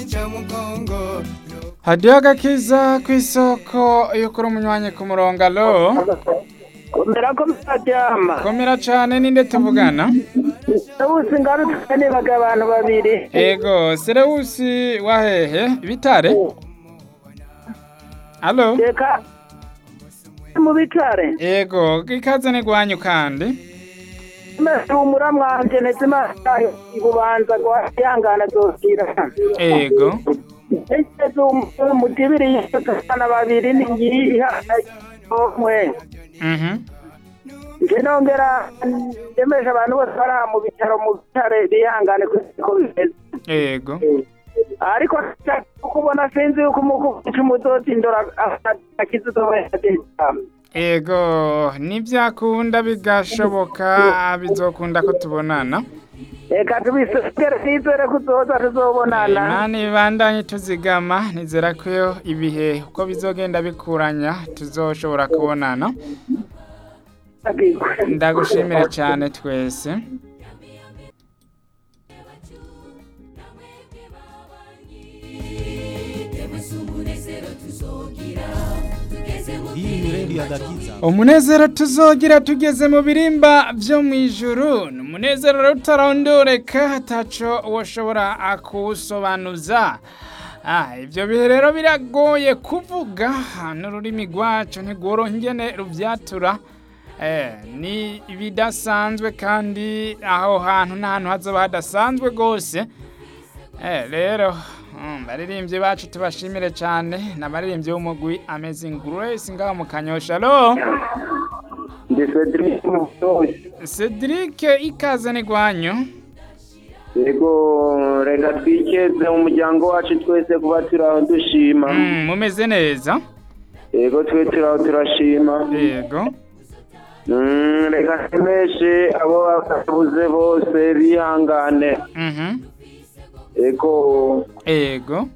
hadiyo agakiza ku isoko yo kuri umunywanyi ku murongo alo komera ko mutaryama komera cane ninde tuvugana ubusi ngarutse nibaga abantu babiri ego serewusi wahehe bitare alo reka mu bitare ego ikaze nigwanyu kandi mese umura mwanje ndetse masayo ibubanza gwihangana zosira ego ese umutibiri y'abana babiri ningiyi mwe mhm nje nongera ndemesha abantu bose bari aha mu bitaro mu bitare bihangane ko bimeze ego ariko kubona sinzi yuko umukuca umuzotindora akize uzobayadejamu ego nibyakunda bigashoboka bizokunda ko tubonana reka tubisogere twizere ko uzoza tuzobonana imana ibandanye tuzigama nizera ko ibihe uko bizogenda bikuranya tuzoshobora kubonana ndagushimire cyane twese Hii ni redio ya Gakiza. umunezero tuzogira tugeze mu birimba byo mu ijuru ni umunezero rero utarondoreka ataco woshobora kuwusobanuza Ah, ibyo bihe rero biragoye kuvuga n'ururimi rwacu ntigorongene rubyatura Eh, ni ibidasanzwe kandi aho hantu n'ahantu hazoba hadasanzwe rwose Eh, rero mm, baririmbyi bacu tubashimire cyane n'abaririmbyi b'umugwi Amazing Grace ngaho mu Kanyosha alo ndi Cedric Mutoyi Cedric ikaze ni gwanyu yego reka twikeze mu muryango wacu twese kuba turi aho dushima Mm, mumeze neza yego twe turi aho turashima yego Mm, reka tumeshe abo babuze bose bihangane mhm yego ego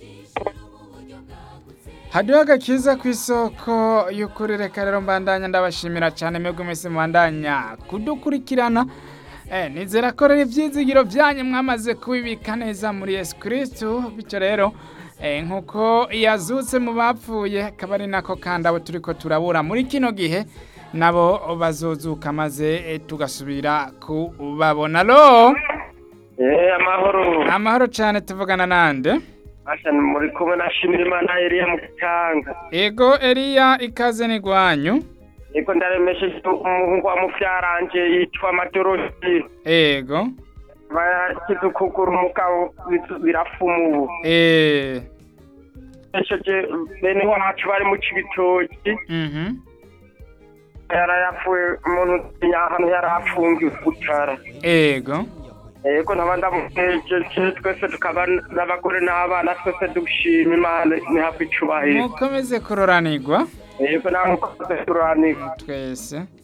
hadiho agakiza ku isoko y'ukuri reka rero mbandanya ndabashimira cyane mwebwe mwese mubandanya kudukurikirana eh, nizera ko rero ibyizigiro byanyu mwamaze kubibika neza muri yesu kirisitu bityo rero eh, nk'uko yazutse mu bapfuye akaba ari nako kandi abo turi ko turabura muri kino gihe nabo bazozuka maze eh, tugasubira kubabona lo eh amahoro amahoro cyane tuvugana nande asha muri kumwe na Shimirimana Eliya mu Kitanga ego Eliya ikaze ni gwanyu yego ndaremeshe umuhungu wa mufyaranje yitwa Matoroshi ego bakize ukuguru umugabo birafuma ubu eh esheje bene wacu bari mu cibitoki mhm yarayapfuye umuntu ahantu yarafungiwe gutara ego yego nkaba ndamuhejeje twese tukaba n'abagore n'abana twese dushima imana ntihabwe icubahiro mukomeze kuroranirwa yego nawe mukoze turanirwa twese